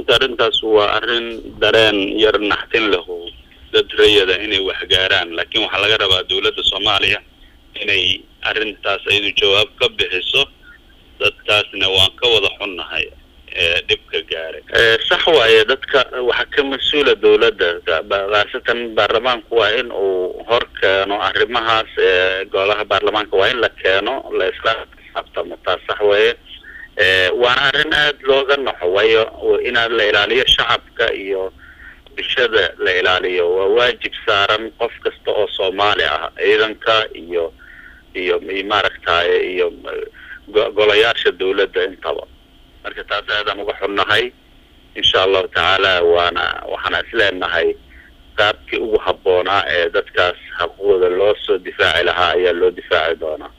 horta arrintaas waa arrin dareen yar naxtin lahu dad rayada inay waxgaaraan laakiin waxaa laga rabaa dowladda soomaaliya inay arrintaas ayadu jawaab ka bixiso dadkaasna waan ka wada xunnahay ee dhibka gaaray sax waaye dadka waxaa ka mas-uula dowladda khaasatan baarlamaanku waa in uu hor keeno arrimahaas ee golaha baarlamaanka waa in la keeno la isla xisaabtamo taas sax weeye waana arrin aada looga naxo waayo inaad la ilaaliyo shacabka iyo bulshada la ilaaliyo waa waajib saaran qof kasta oo soomaali ah ciidanka iyo iyo maaragtaye iyo golayaasha dowladda intaba marka taas aadaan uga xunnahay insha allahu tacaala waana waxaana isleenahay qaabkii ugu habboonaa ee dadkaas xaquuqdooda loo soo difaaci lahaa ayaa loo difaaci doonaa